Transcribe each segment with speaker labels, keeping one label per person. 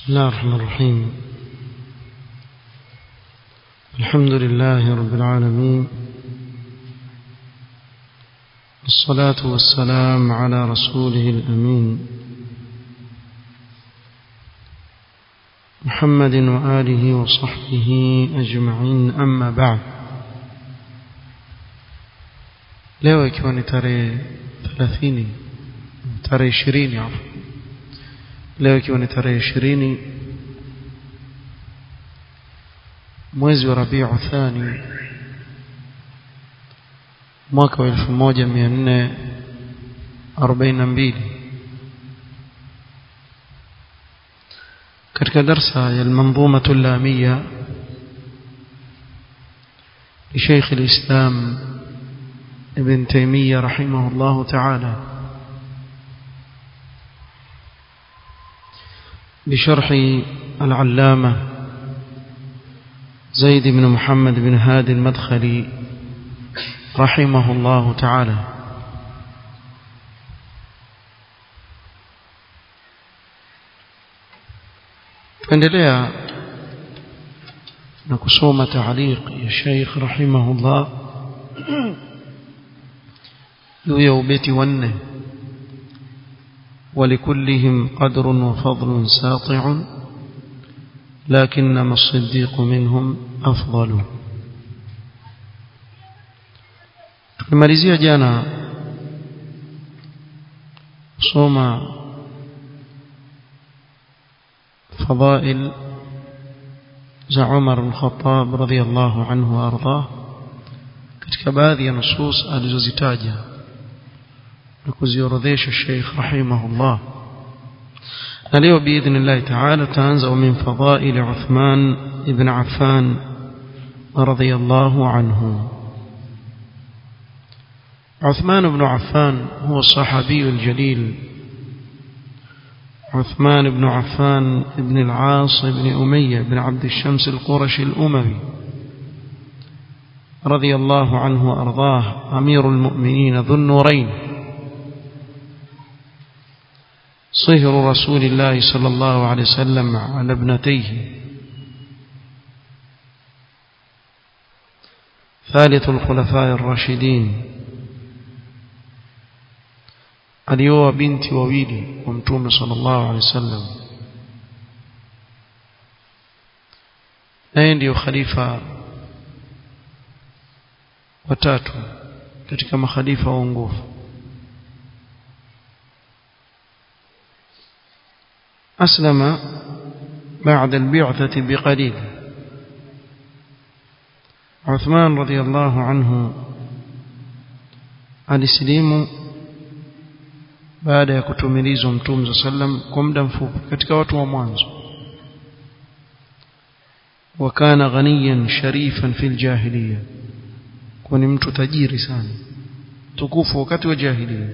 Speaker 1: بسم الله الرحمن الرحيم الحمد لله رب العالمين الصلاة والسلام على رسوله الأمين محمد وآله وصحبه أجمعين أما بعد leo ikiwa ni tarehe 30 tarehe 20 afu leo ikiwa ni tarehe 20 mwezi wa Rabiu Thani mwaka wa 1442 katika darsa ya al-manzuma al-lamia لشيخ الإسلام ابن تيمية رحمه الله تعالى بشرح العلامة زيد بن محمد بن هادي المدخلي رحمه الله تعالى tuendelea na kusoma taaliq ya Sheikh rahimahullah juu ya ubeti wanne ولكلهم قدر وفضل ساطع لكنما الصديق منهم أفضل tumemalizia jana kusoma fadhail za Umar bin Khattab radhiyallahu anhu arda katika baadhi ya nusus alizozitaja na kuziorodhesha Sheikh rahimahullah na leo biidhnillah ta'ala taanza min fadhail Uthman ibn Affan radhiyallahu anhu عثمان بن عفان هو الصحابي الجليل عثمان بن عفان بن العاص بن أمية بن عبد الشمس القرشي الأموي رضي الله عنه وأرضاه أمير المؤمنين ذو النورين صهر رسول الله صلى الله عليه وسلم على ابنتيه ثالث الخلفاء الراشدين alioa binti wawili wa mtume sallallahu alaihi wasallam naye ndiyo khalifa watatu katika makhalifa waongofu أسلم بعد البعثة بقليل عثمان رضي الله عنه alisilimu baada ya kutumilizwa mtume sallam kwa muda mfupi katika watu wa mwanzo wakana ghaniyan sharifan fil jahiliya kwa ni mtu tajiri sana tukufu wakati wa jahiliya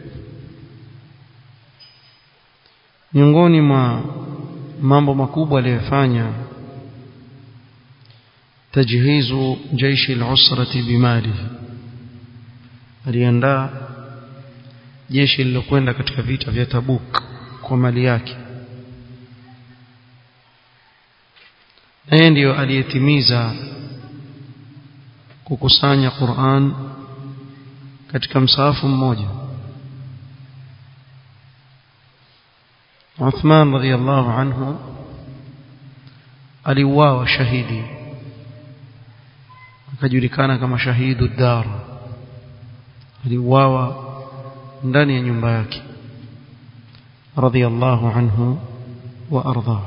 Speaker 1: miongoni mwa mambo makubwa aliyofanya tajhizu jaishi al-usrati bimalihi aliandaa jeshi lilokwenda katika vita vya Tabuk kwa mali yake na yeye ndiyo aliyetimiza kukusanya Qur'an katika msahafu mmoja Uthman radhiyallahu anhu aliuawa shahidi akajulikana kama shahidu dar aliuawa ndani ya nyumba yake radhiyallahu anhu wa arda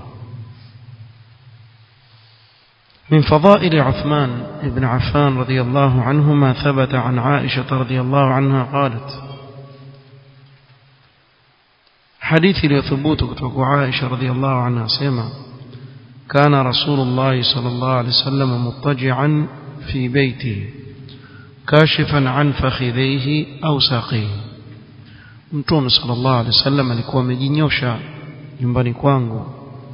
Speaker 1: من فضائل عثمان بن عفان رضي الله عنه ما ثبت عن عائشة رضي الله عنها قالت حديث لثبوت كتوك عائشة رضي الله عنها سيما كان رسول الله صلى الله عليه وسلم مضطجعا في بيته كاشفا عن فخذيه أو ساقيه mtume sallallahu alaihi wasallam alikuwa amejinyosha nyumbani kwangu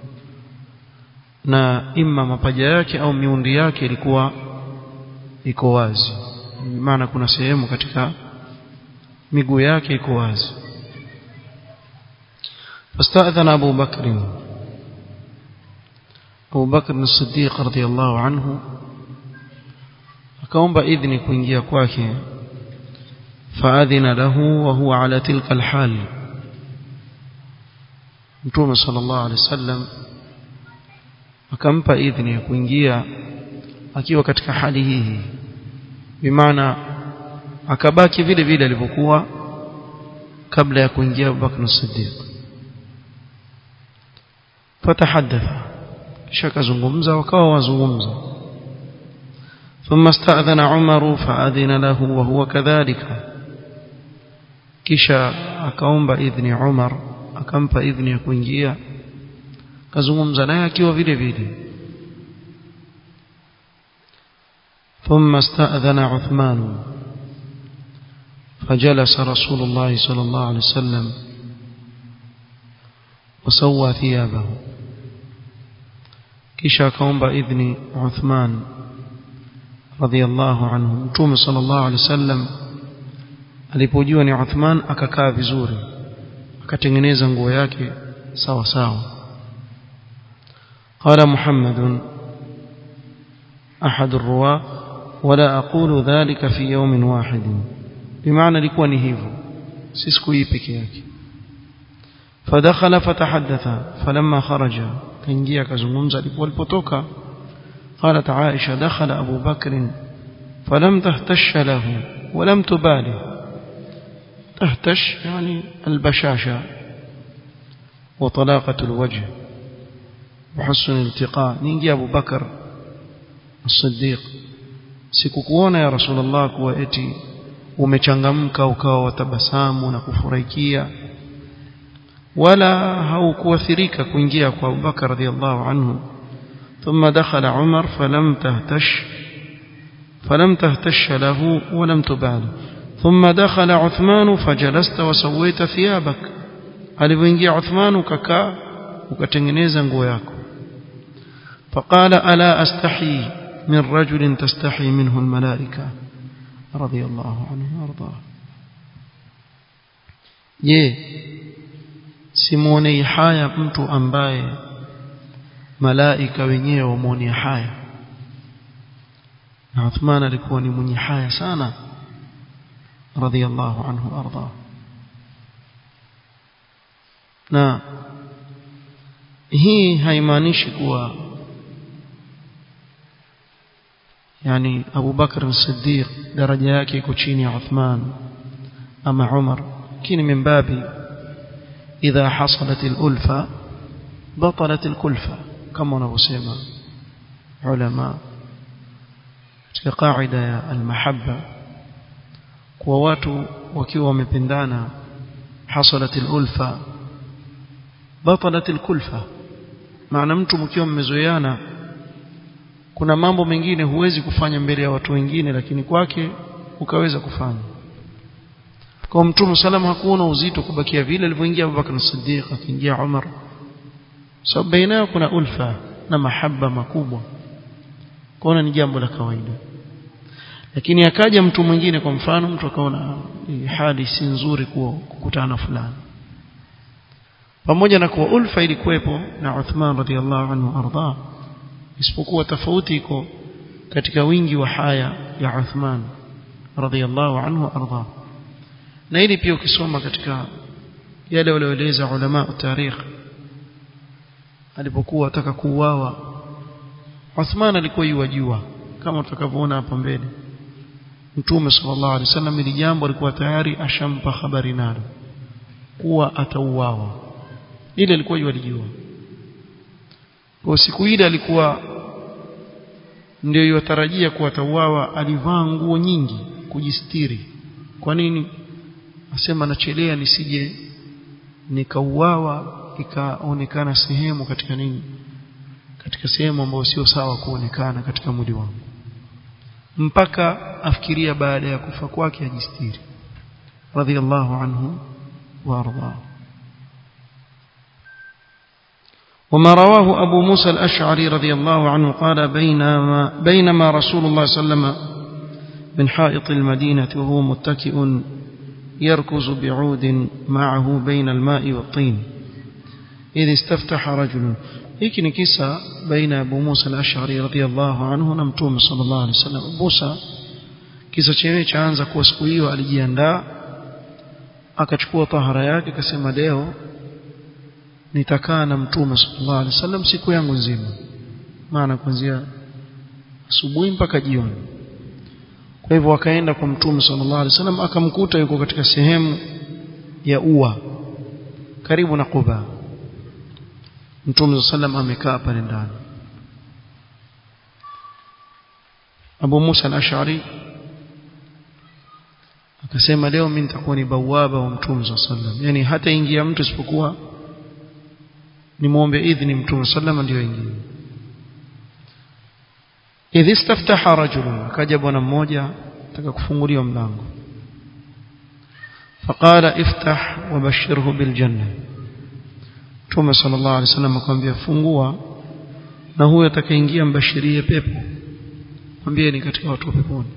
Speaker 1: na imma mapaja yake au miundi yake ilikuwa iko wazi maana kuna sehemu katika miguu yake iko wazi فاستأذن أبو بكر Abu Bakr as-Siddiq radhiyallahu anhu akaomba idhni kuingia kwake faadhina lahu wa huwa ala tilka alhal Mtume sallallahu alaihi wasallam akampa idhni ya kuingia akiwa katika hali hii bimaana akabaki vile vile alivyokuwa kabla ya kuingia Abu Bakr as-Siddiq fatahaddatha kisha kazungumza wakawa wazungumza ثم استأذن عمر فأذن له وهو كذلك kisha akaomba idhni Umar akampa idhni ya kuingia kazungumza naye akiwa vile vile ثم استأذن عثمان فجلس رسول الله صلى الله عليه وسلم وسوى ثيابه kisha akaomba idhni Uthman radhiallahu anhu mtume sallallahu alaihi wasallam alipojua ni Uthman akakaa vizuri akatengeneza nguo yake sawa sawa قال محمد أحد الرواة ولا أقول ذلك في يوم واحد بمعنى لكوا نهيفو سيسكو يبكي yake فدخل فتحدث فلما خرج كنجيا كزمومزا walipotoka قالت عائشة دخل أبو بكر فلم تهتش له ولم تباله تهتش يعني البشاشة وطلاقة الوجه وحسن الالتقاء نيجي أبو بكر الصديق sikukuona ya rasulullah kuwa eti umechangamka ukawa watabasamu na kufurahikia wala haukuathirika kuingia kwa Abubakar radhiallahu anhu ثم دخل عمر فلم تهتش فلم تهتش له ولم تبال ثم دخل عثمان فجلست وسويت ثيابك alipoingia Uthman ukakaa ukatengeneza nguo yako فقال الا استحي من رجل تستحي منه الملائكه رضي الله عنه وارضاه je simuonei haya mtu ambaye malaika wenyewe wamuonea haya na Uthman alikuwa ni mwenye haya sana radhiallahu anhu arda na hii haimaanishi kuwa yani Abu Bakr as-Siddiq daraja yake iko chini ya Uthman ama Umar kini min babi idha hasalat al-ulfa batalat al-kulfa kama wanavyosema ulama katika kaida ya al-mahabba kwa watu wakiwa wamependana hasalat al-ulfa batalat al-kulfa maana mtu mkiwa mmezoeana kuna mambo mengine huwezi kufanya mbele ya watu wengine lakini kwake ukaweza kufanya kwa mtume salama hakuona uzito kubakia vile alivyoingia Abubakar as-Siddiq akiingia Umar sababu baina yao kuna ulfa na mahaba makubwa kwaona ni jambo la kawaida lakini akaja mtu mwingine kwa mfano mtu akaona hali si nzuri kuwa kukutana fulani pamoja na kuwa ulfa ilikuwepo na Uthman radhiallahu anhu arda isipokuwa tofauti iko katika wingi wa haya ya Uthman radhiallahu anhu arda na hili pia ukisoma katika yale walioeleza ulama tarikh alipokuwa ataka kuuawa Uthman alikuwa yuwajua kama tutakavyoona hapa mbele Mtume sallallahu alaihi wasallam ili jambo alikuwa tayari ashampa habari nalo kuwa atauawa ile alikuwa yualijua kwa siku ile alikuwa ndio yutarajia kuwa atauawa alivaa nguo nyingi kujistiri kwa nini asema nachelea nisije nikauawa ikaonekana sehemu katika nini katika sehemu ambayo sio sawa kuonekana katika mwili wangu mpaka afikiria baada ya kufa kwake ajistiri radhiallahu anhu wa arda وما رواه أبو موسى الأشعري رضي الله عنه قال بينما, بينما رسول الله صلى الله عليه وسلم من حائط المدينة وهو متكئ يركز بعود معه بين الماء والطين إذ استفتح رجل hiki ni kisa baina ya Abu Musa al-Ash'ari radhiyallahu anhu na Mtume sallallahu alaihi wasallam Musa kisa chenyewe chaanza kuwa siku hiyo alijiandaa akachukua tahara yake akasema leo nitakaa na Mtume sallallahu alaihi wasallam siku yangu nzima maana kuanzia asubuhi mpaka jioni kwa hivyo akaenda kwa Mtume sallallahu alaihi wasallam akamkuta yuko katika sehemu ya ua karibu na Quba Mtume sallam amekaa pale ndani Abu Musa al-Ash'ari akasema leo mimi nitakuwa ni bawaba wa Mtume sallam yani hata ingia mtu isipokuwa nimuombe idhini Mtume sallam ndio ingie idh istaftaha rajulun akaja bwana mmoja ataka kufunguliwa mlango faqala iftah wabashirhu biljanna Mtume sallallahu alaihi wasallam akamwambia fungua na huyo atakayeingia mbashirie pepo mwambie ni katika watu wa peponi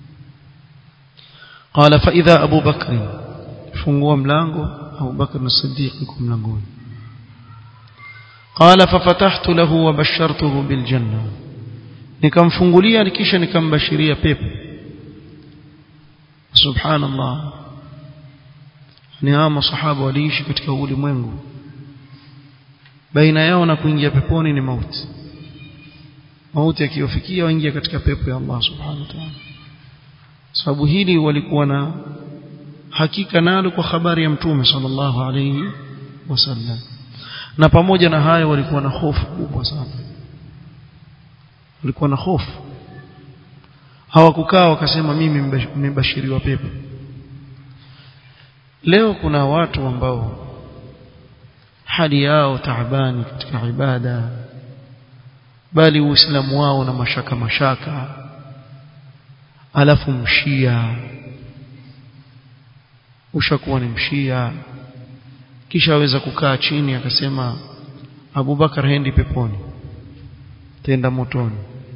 Speaker 1: qala fa idha Abu Bakr fungua mlango Abu Bakr as-Siddiq yuko mlangoni qala fa fatahtu lahu wa bashartuhu bil janna nikamfungulia kisha nikambashiria pepo subhanallah ni hawa masahaba waliishi katika ulimwengu baina yao na kuingia peponi ni mauti mauti akiwafikia waingia katika pepo ya Allah subhanahu wa ta'ala sababu hili walikuwa na hakika nalo kwa habari ya mtume sallallahu alayhi wasallam na pamoja na hayo walikuwa na hofu kubwa sana walikuwa na hofu hawakukaa wakasema mimi nimebashiriwa pepo leo kuna watu ambao hali yao taabani katika ibada bali uislamu wao na mashaka mashaka alafu mshia ushakuwa ni mshia kisha aweza kukaa chini akasema Abubakar hendi peponi tenda motoni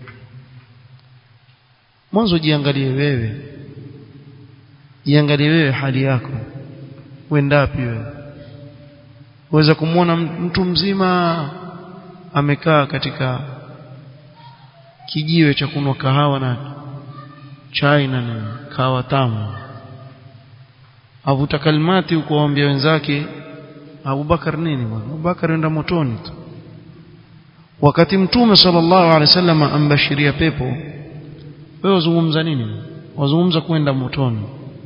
Speaker 1: mwanzo jiangalie wewe jiangalie wewe hali yako uendapi wewe uweza kumwona mtu mzima amekaa katika kijiwe cha kunwa kahawa na chai na nini kahawa tamu avuta kalmati huko waambia wenzake Abubakar nini bwana Abubakar enda motoni tu wakati mtume sallallahu alaihi wasallam ambashiria pepo wewe wazungumza nini wazungumza kwenda motoni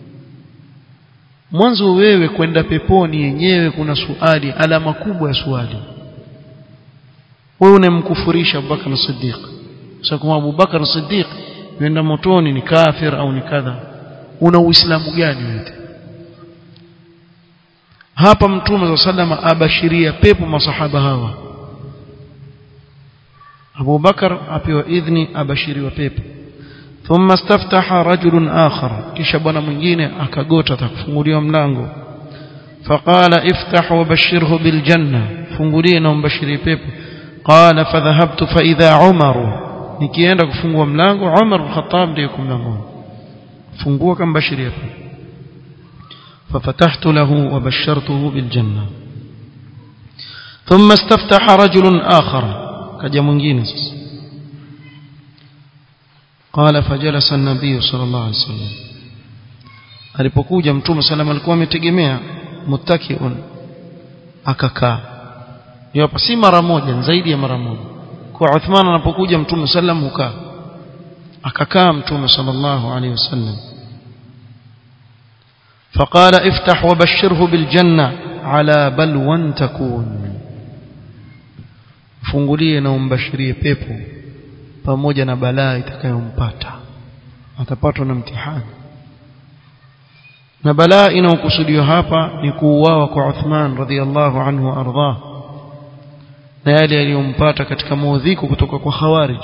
Speaker 1: mwanzo wewe kwenda peponi yenyewe kuna suali alama kubwa ya suali wewe unemkufurisha Abubakar as-Siddiq sasa kama Abubakar as-Siddiq yenda motoni ni kafir au ni kadha una uislamu gani wewe hapa mtume sallama abashiria pepo masahaba hawa Abu Bakar apewa idhni abashiriwa pepo thumma istaftaha rajulun akhar kisha bwana mwingine akagota atakufunguliwa mlango faqala iftah wabashirhu biljanna fungulie na umbashirie pepo qala fadhhabtu fa idha umar nikienda kufungua mlango Umar al-Khattab ndiye yuko mlangoni fungua kambashiria pepo ففتحت له وبشرته بالجنة ثم استفتح رجل آخر كجا mwingine sasa قال فجلس النبي صلى الله عليه وسلم alipokuja mtume sallam alikuwa ametegemea muttakiun akakaa hapa si mara moja zaidi ya mara moja kwa Uthman anapokuja mtume sallam hukaa akakaa mtume sallallahu alaihi wasallam فقال افتح وبشره بالجنة على بلوى تكون fungulie na umbashirie pepo pamoja na balaa itakayompata atapatwa na mtihani na balaa inayokusudiwa hapa ni kuuawa kwa Uthman radhiallahu anhu ardhah na yale yaliyompata katika maudhiko kutoka kwa khawarij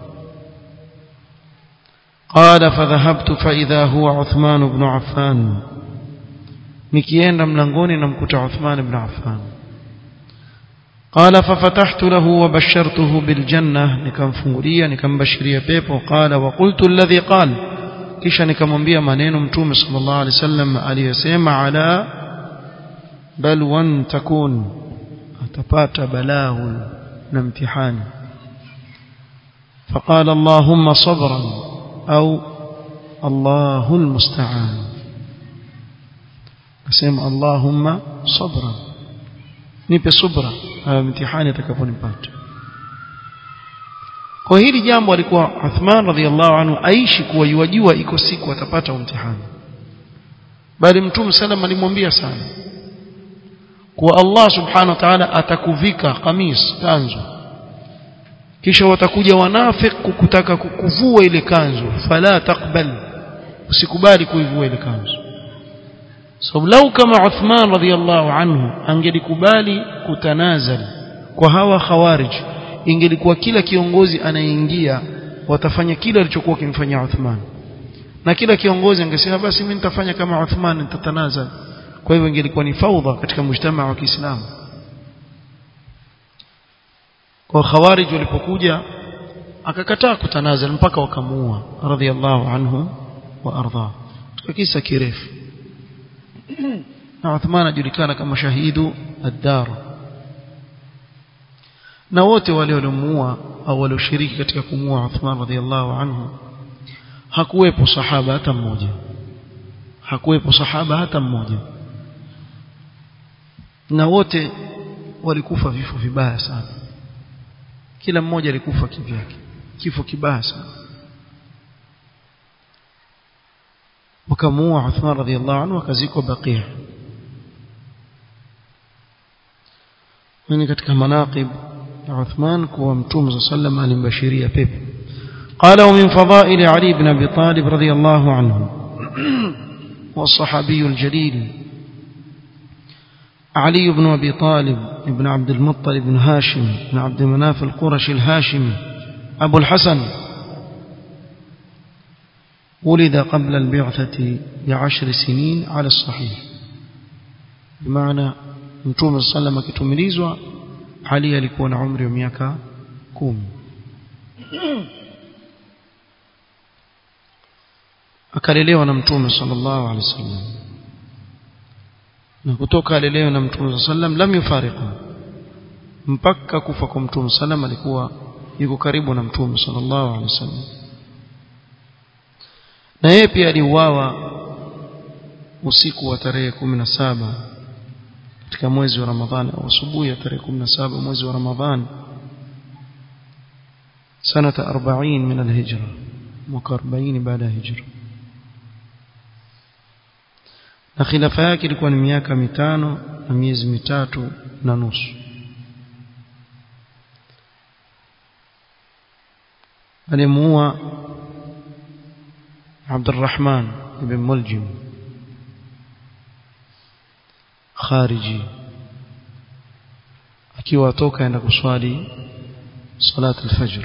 Speaker 1: قال فذهبت فإذا هو عثمان بن عفان nikienda mlangoni namkuta Uthman ibn Affan قال ففتحت له وبشرته بالجنة nikamfungulia nikambashiria pepo قال وقلت الذي قال kisha nikamwambia maneno mtume sallallahu alaihi wasallam aliyosema ala balwan takun atapata balaa huyu na mtihani فقال اللهم صبرا أو الله المستعان أسمى اللهم صبرا nipe subra haya mtihani atakaponipata kwa hili jambo alikuwa Uthman radhiallahu anhu aishi kuwa yuwajua iko siku atapata mtihani bali mtume sallam alimwambia sana kuwa Allah subhanahu wa ta'ala atakuvika kamis kanzu kisha watakuja wanafik kukutaka kukuvua ile kanzu fala taqbal usikubali kuivua ile kanzu sababu so, lau kama Uthman radhiallahu anhu angelikubali kutanazal kwa hawa khawarij ingelikuwa kila kiongozi anayeingia watafanya kile alichokuwa kimfanyia Uthman na kila kiongozi angesema basi mimi nitafanya kama Uthman nitatanazal kwa hivyo ingelikuwa ni faudha katika mujtamaa wa Kiislamu kwa khawarij walipokuja akakataa kutanazal mpaka wakamuua radhiallahu anhu wa arda kisa kirefu na Uthman ajulikana kama shahidu ad-dar na wote wale waliomuua au walioshiriki katika kumuua Uthman radhiallahu anhu hakuwepo sahaba hata mmoja hakuwepo sahaba hata mmoja na wote walikufa vifo vibaya sana kila mmoja alikufa kivyake kifo kibaya sana wakamuua Uthman radhiallahu anhu akazikwa Baqia ni katika manaqib ya Uthman kuwa Mtume sallam alimbashiria pepo قال ومن فضائل علي بن ابي طالب رضي الله عنه والصحابي الجليل علي بن ابي طالب بن عبد المطلب بن هاشم بن عبد مناف القرشي الهاشمي ابو الحسن ولد قبل البعثة بعشر سنين على الصحيح بمعنى متوم صلى الله عليه وسلم علي alikuwa na umri wa miaka 10 akalelewa na mtume sallallahu alaihi wasallam na kutoka alelewa na mtume sallam lam yufariqu mpaka kufa kwa mtume sallam alikuwa yuko karibu na mtume sallallahu alaihi wasallam na yeye pia aliuawa usiku wa tarehe 17 katika mwezi wa Ramadhani au asubuhi ya tarehe 17 mwezi wa Ramadhani sanata 40 min al-hijra mwaka 40 baada ya hijra na khilafa yake ilikuwa ni miaka mitano na miezi mitatu na nusu alimuua Abdurrahman ibn Muljim khariji akiwa atoka enda kuswali salat al-fajr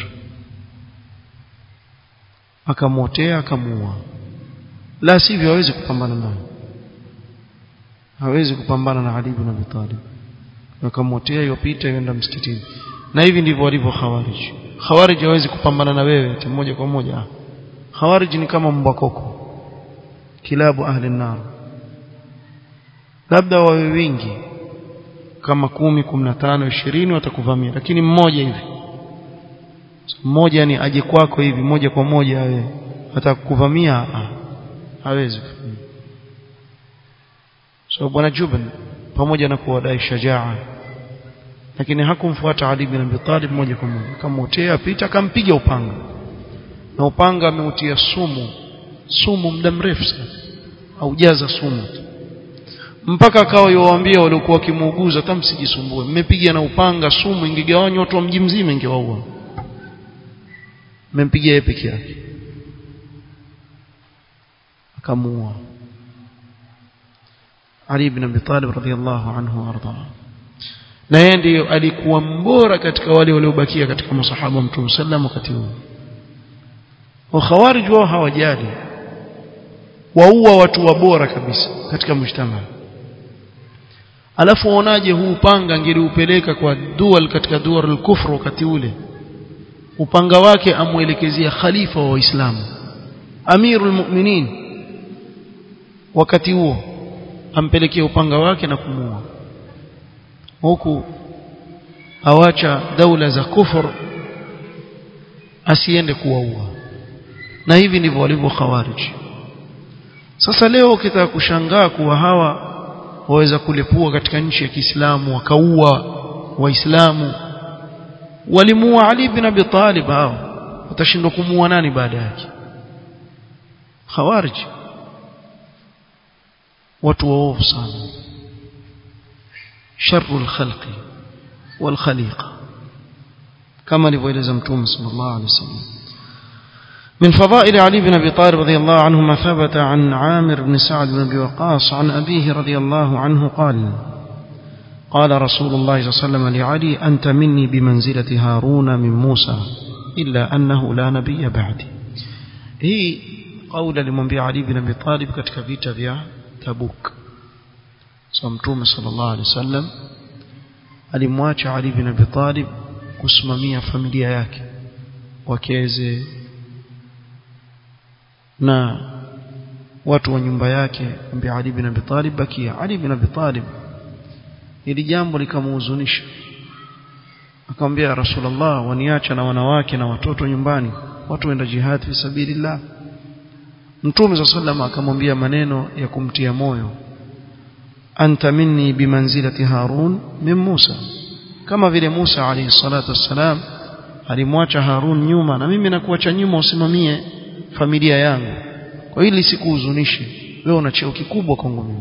Speaker 1: akamwotea akamuua la sivyo hawezi kupambana naye hawezi kupambana na Ali ibn Abi Talib akamwotea yopita yenda msikitini na hivi ndivyo walivyo khawarij khawarij hawezi kupambana na wewe moja kwa moja khawarij ni kama mbwa koko kilabu ahli nar labda wawe wingi kama kumi kumi na tano ishirini watakuvamia lakini mmoja hivi mmoja ni aje kwako hivi moja kwa moja awe atakuvamia hawezi so bwana Juban pamoja na kuwadai shajaa lakini hakumfuata Ali bin Abi Talib moja kwa moja kamotea pita akampiga upanga na upanga ameutia sumu sumu muda mrefu sana aujaza sumu mpaka akawa yowaambia waliokuwa wakimuuguza hata msijisumbue mmepiga na upanga sumu ingegawanywa watu wa mji mzima ingewaua mmempigia yeye peke yake akamuua Ali ibn Abi Talib radhiyallahu anhu warda na yeye ndiyo alikuwa mbora katika wale waliobakia katika masahaba Mtume sallam wakati huo wa khawarij wao hawajali waua watu wabora kabisa katika mujtama alafu waonaje huu upanga ngeliupeleka kwa dual katika dual al-kufr wakati ule upanga wake amuelekezea khalifa wa waislamu amirul mu'minin wakati huo ampelekea upanga wake na kumuua huku awacha daula za kufur asiende kuwaua na hivi ndivyo walivyo khawarij sasa leo ukitaka kushangaa kuwa hawa waweza kulepua katika nchi ya Kiislamu wakaua waislamu walimuua Ali bin Abi Talib hao watashindwa kumuua nani baada yake khawarij watu waovu sana sharrul khalqi wal khaliqa kama alivyoeleza mtume sallallahu alaihi wasallam من فضائل علي بن أبي طالب رضي الله عنه ما ثبت عن عامر بن سعد بن أبي وقاص عن أبيه رضي الله عنه قال قال رسول الله صلى الله عليه وسلم لعلي أنت مني بمنزلة هارون من موسى إلا أنه لا نبي بعدي هي قول لمنبي علي بن أبي طالب katika vita vya Tabuk so mtume sallallahu alaihi wasallam alimwacha Ali bin Abi Talib kusimamia familia yake wakeze na watu wa nyumba yake ambi Ali bin Abi Talib bakia Ali bin Abi Talib ili jambo likamhuzunisha akamwambia Rasulullah waniacha na wanawake na watoto nyumbani watu waenda jihad fi sabilillah Mtume sallallahu akamwambia maneno ya kumtia moyo anta minni bimanzilati Harun min Musa kama vile Musa alayhi salatu wassalam alimwacha Harun nyuma na mimi nakuacha nyuma usimamie familia yangu kwa hili sikuhuzunishe wewe una cheo kikubwa kwangu mimi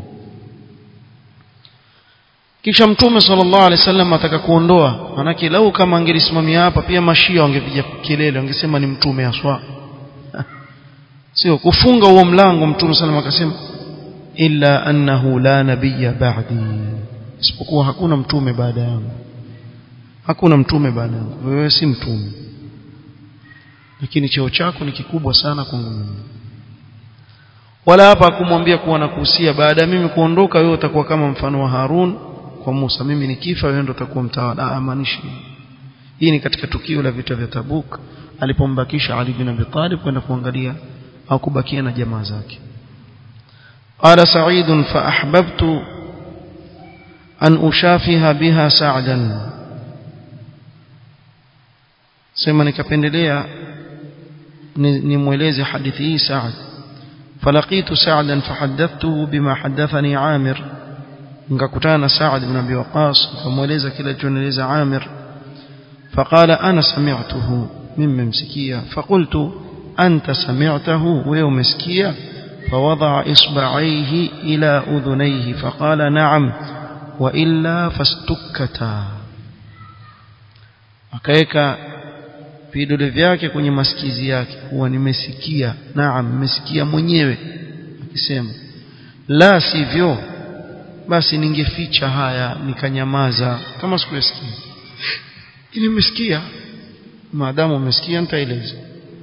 Speaker 1: kisha mtume sallallahu alaihi wasallam ataka kuondoa manake lau kama angelisimamia hapa pia mashia wangepiga kelele wangesema ni mtume aswa sio kufunga huo mlango mtume sallallahu akasema illa annahu la nabiyya ba'di isipokuwa hakuna mtume baada yangu hakuna mtume baada yangu wewe si mtume lakini cheo chako ni kikubwa sana kwangu mimi wala hapa kumwambia kuwa nakuhusia baada ya mimi kuondoka wewe utakuwa kama mfano wa Harun kwa Musa mimi nikifa wewe ndio utakuwa mtawala amanishi hii ni katika tukio la vita vya Tabuk alipombakisha Ali bin Abi Talib kwenda kuangalia au kubakia na jamaa zake قال سعيد فأحببت أن أشافها بها سعدا سيما نكبندليا نموليز حديثي سعد فلقيت سعدا فحدثته بما حدثني عامر nikakutana Saad ibn Abi Waqas nikamweleza kile alichonieleza Amir faqala ana sami'tuhu mimi msikia faqultu anta sami'tahu wewe umesikia فوضع إصبعيه إلى أذنيه فقال نعم وإلا فاستكتا akaweka vidole vyake kwenye masikizi yake huwa nimesikia naam nimesikia mwenyewe akisema la sivyo basi ningeficha haya nikanyamaza kama sikuyasikia nimesikia maadamu umesikia nitaeleza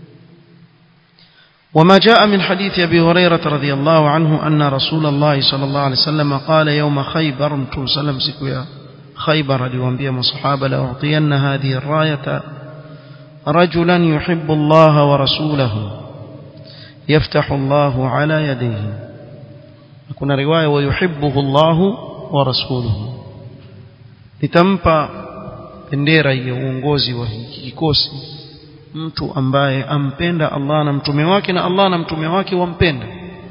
Speaker 1: وما جاء من حديث أبي هريرة رضي الله عنه أن رسول الله صلى الله عليه وسلم قال يوم خيبر متون سلم سكويا خيبر لوانبيا مصحابة لأعطين هذه الراية رجلا يحب الله ورسوله يفتح الله على يديه kuna riwaya wayuhibbuhu Allahu wa rasuluhu nitampa bendera ya uongozi wa hiki kikosi mtu ambaye ampenda Allah na mtume wake na Allah na mtume wake wampenda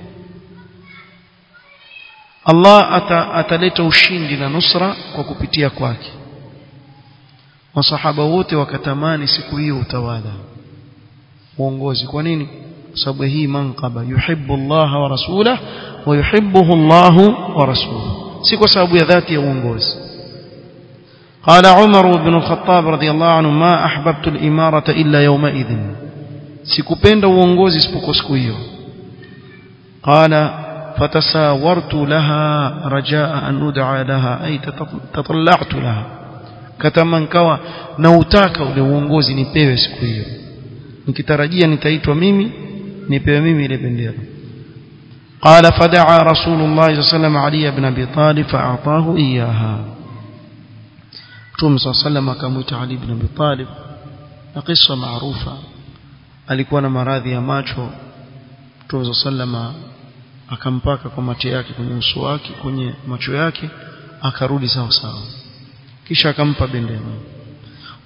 Speaker 1: Allah ata, ataleta ushindi na nusra kwa kupitia kwake masahaba wote wakatamani siku hiyo utawala uongozi kwa nini sababu hii manqaba yuhibbu Allah wa rasulahu wa yuhibbuhu Allah wa rasuluhu si kwa sababu ya dhati ya uongozi قال عمر بن الخطاب رضي الله عنه ما أحببت الإمارة إلا يومئذ سكبند uongozi isipokuwa siku hiyo قال فتساورت لها رجاء أن أدعى لها أي تطلعت لها kataman kawa nautaka ule uongozi nipewe siku hiyo nikitarajia nitaitwa mimi nipewe mimi ile bendera قال فدعا رسول الله صلى الله عليه وسلم علي بن ابي طالب فاعطاه اياها Mtume صلى الله عليه وسلم akamwita Ali ibn Abi Talib na kisa maarufa alikuwa na maradhi ya macho Mtume صلى الله عليه وسلم akampaka kwa macho yake kwenye uso wake kwenye macho yake akarudi sawa sawa kisha akampa bendera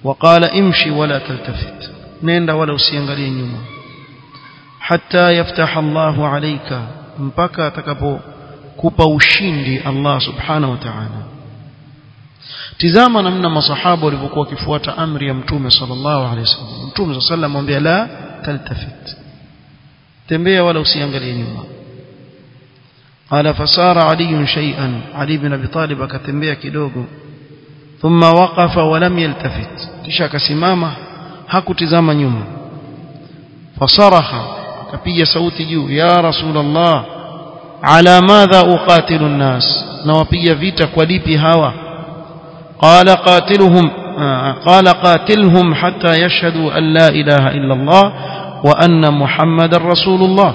Speaker 1: وقال امشي ولا تلتفت nenda wala usiangalie nyuma hatta yaftaha Allahu alayka mpaka atakapokupa ushindi Allah subhanahu wa ta'ala tizama namna masahaba walivyokuwa wakifuata amri ya mtume sallallahu alayhi wasallam mtume sallallahu alayhi wasallam la taltafit tembea wala usiangalie nyuma قال فصار علي شيئا علي بن ابي طالب akatembea kidogo thumma waqafa wa lam yaltafit kisha akasimama hakutizama nyuma fasaraha akapiga sauti juu ya rasulullah ala madha uqatilu nnas na wapiga vita kwa lipi hawa qala qatiluhum qala qatilhum hatta yashhadu an la ilaha illa allah wa anna muhammadar rasulullah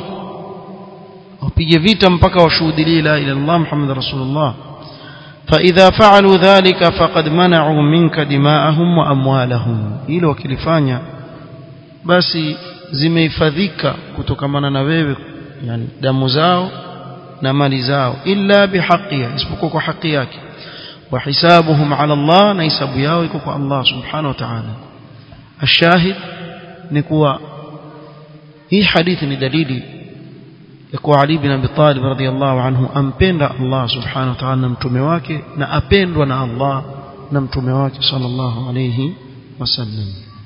Speaker 1: wapige vita mpaka washuhudie la ilaha illa allah muhammadar rasulullah فإذا فعلوا ذلك فقد منعوا منك دماءهم وأموالهم hilo wakilifanya basi zimehifadhika kutokamana na wewe yani damu zao na mali zao illa bihaqiha isipokuwa kwa haki yake wa hisabuhum ala Allah na hisabu yao iko kwa Allah subhanahu wa ta'ala ashahid ni kuwa hii hadithi ni dalili ya kuwa Ali bin Abi Talib radhiyallahu anhu ampenda Allah subhanahu wa ta'ala na mtume wake na apendwa na Allah na mtume wake sallallahu alayhi wasallam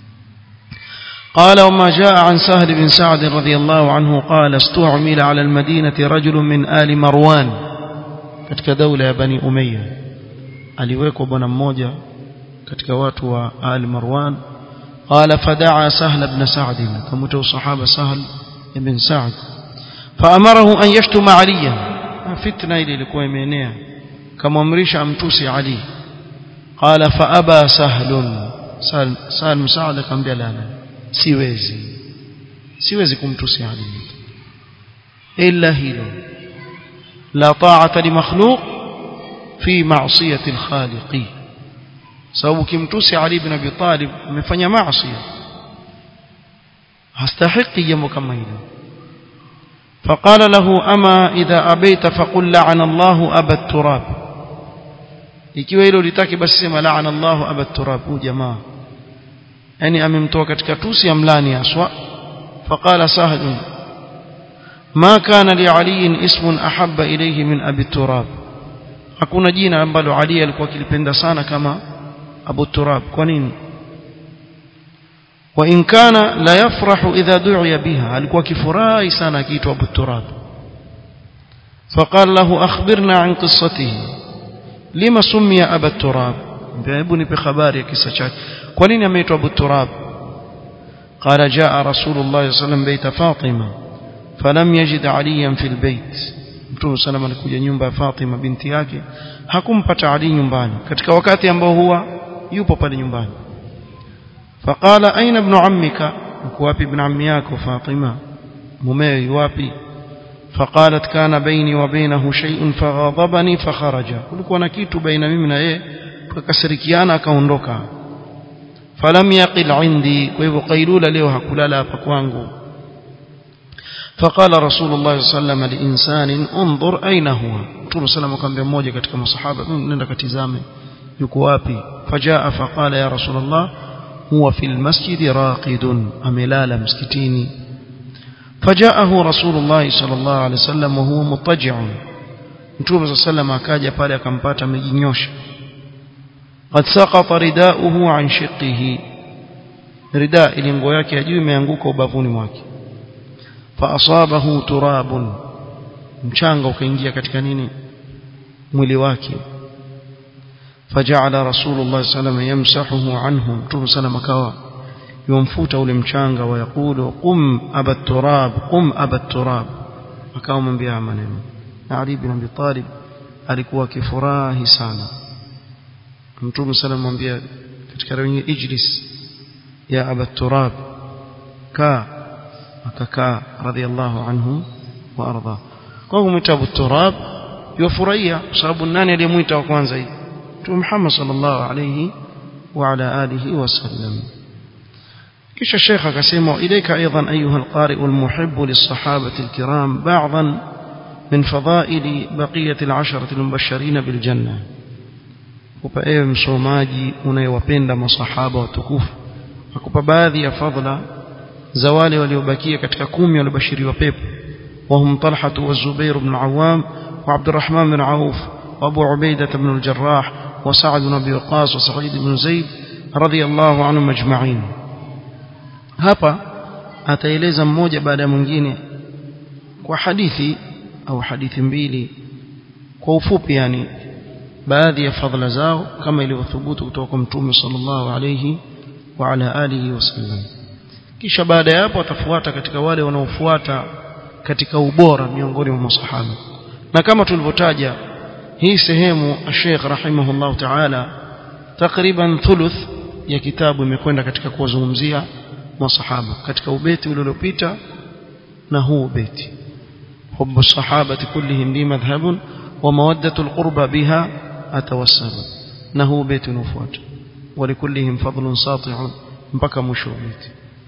Speaker 1: قال وما جاء عن سهل بن سعد رضي الله عنه قال استعمل على المدينة رجل من آل مروان katika daula ya bani umayya aliwekwa bwana mmoja katika watu wa ali marwan qala fadaa sahl ibn sa'd kamuta sahaba sahl ibn sa'd faamarahu an yashtuma aliya fitna ile ilikuwa imeenea kamamrisha amtusi ali qala faaba sahlun sahl sahl sa'd akamwambia la siwezi siwezi kumtusi ali illa hilo لا طاعة لمخلوق في معصية الخالق sababu kimtusi Ali ibn Abi Talib amefanya maasi hastahiki jambo kama hilo فقال له أما إذا أبيت فقل لعن الله أبا التراب ikiwa hilo litaki basi sema laana Allah aba turab hu jamaa yani amemtoa katika tusi amlani aswa faqala sahl ما كان لعلي اسم أحب إليه من أبي التراب hakuna jina ambalo Ali alikuwa akilipenda sana kama Abu Turab kwa nini wa in kana la yafrahu idha du'iya biha alikuwa kifurahi sana akiitwa Abu Turab فقال له أخبرنا عن قصته لما سمي أبا التراب hebu nipe habari ya kisa chake kwa nini ameitwa Abu Turab قال جاء رسول الله صلى الله عليه وسلم بيت فاطمه falam yajid aliyan fil bait mtume sallam alikuja nyumba ya Fatima binti yake hakumpata Ali nyumbani katika wakati ambao huwa yupo pale nyumbani faqala aina ibn ammika uko wapi ibn ammi yako Fatima mumewe yuwapi فقالت كان بيني وبينه شيء فغضبني فخرج kulikuwa na kitu baina mimi na yeye tukakasirikiana akaondoka falam yaqil indi kwa hivyo qailula leo hakulala hapa kwangu فقال رسول الله صلى الله عليه وسلم لإنسان انظر أين هو رسول صلى الله عليه وسلم mmoja katika masahaba nenda katizame yuko wapi فجاء فقال يا رسول الله هو في المسجد راقد أملال مسكتيني فجاءه رسول الله صلى الله عليه وسلم وهو مضطجع Mtume صلى الله عليه وسلم akaja pale akampata amejinyosha قد سقط رداؤه عن شقه رداء ile nguo yake ya juu imeanguka ubavuni mwake faasabahu turabun mchanga ukaingia katika nini mwili wake faja'ala rasulullah sallam yamsahuhu anhu mtume sallam akawa yomfuta ule mchanga wa yakulu qum aba turab qum aba turab akawa mwambia maneno na Ali bin Abi Talib alikuwa kifurahi sana mtume sallam mwambia katika rawi ijlis ya aba turab kaa akakaa radhiallahu anhu wa arda kwa hivyo mwita Abu Turab yufurahia kwa sababu nani aliyemwita wa kwanza hivi Mtume Muhammad sallallahu alayhi wa ala alihi wasallam kisha Sheikh akasema ilaika aidan ayuha alqari almuhibb lisahabati alkiram ba'dhan من فضائل بقية العشرة المبشرين بالجنة akupa ewe msomaji unayewapenda masahaba watukufu akupa baadhi ya fadhila za wale waliobakia katika kumi waliobashiriwa pepo وهم طلحة والزبير بن العوام وعبد الرحمن بن عوف وأبو عبيدة بن الجراح وسعد بن أبي وقاص وسعيد بن زيد رضي الله عنهم أجمعين hapa ataeleza mmoja baada ya mwingine kwa hadithi au hadithi mbili kwa ufupi yani baadhi ya fadhila zao kama ilivyothubutu kutoka kwa mtume sallallahu alayhi wa ala alihi wasallam kisha baada ya hapo atafuata katika wale wanaofuata katika ubora miongoni mwa masahaba na kama tulivyotaja hii sehemu Sheikh rahimahullah ta'ala takriban thuluth ya kitabu imekwenda katika kuwazungumzia masahaba katika ubeti ule uliopita na huu ubeti حب الصحابة كلهم لي مذهب ومودة القربى بها أتوسل نهو بيت نفوات ولكلهم فضل ساطع mpaka mwisho wa beti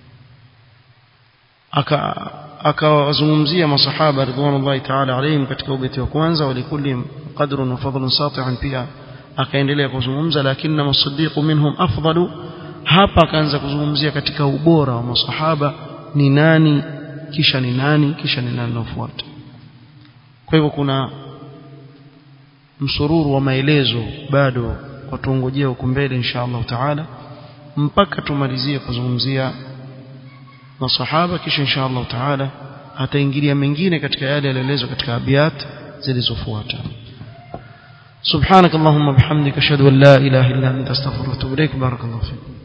Speaker 1: akawazungumzia masahaba ridwanullahi ta'ala alayhim katika ubeti wa kwanza walikulli qadrun wa fadlun sati'an pia akaendelea kuzungumza lakini masiddiq minhum afdalu hapa akaanza kuzungumzia katika ubora wa masahaba ni nani kisha ni nani kisha ni nani nafuata kwa hivyo kuna msururu wa maelezo bado watuongojea huko mbele insha Allah taala mpaka tumalizie kuzungumzia masahaba kisha insha Allah taala ataingilia mengine katika yale yaliyoelezwa katika abiyat zilizofuata سبحانك اللهم وبحمدك اشهد ان لا اله الا انت استغفرك واتوب اليك بارك الله فيك